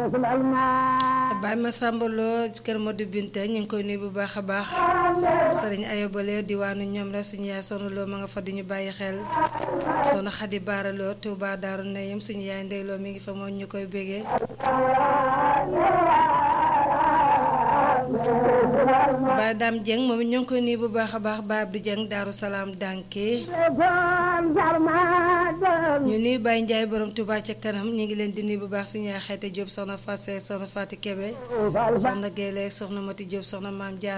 Baye Massamba Lo kër Modou Binte ñu ngi koy nuyu bu baax a baax sëriñ Ayobale diwaanu ñoom rek suñu yaay Soxna Lo ma nga fa di ñu bàyyi xel Soxna Xadi Baara Lo Touba Daaru Nayim suñu yaay Ndey Lo mi ngi fa moom ñu koy bégee Baye Dame Dieng moom it ñu ngi koy nuyu bu baax a baax Baye Abdou Dieng Daaru Salaam Danke ñu nuyu Baye Ndiaye borom Touba ca kanam ñu ngi leen di nuyu bu baax suñu yaay Xayte Diop soxna Fasse soxna Fati Kebe soxna Guèye soxna Mati Diop soxna Maam Jaar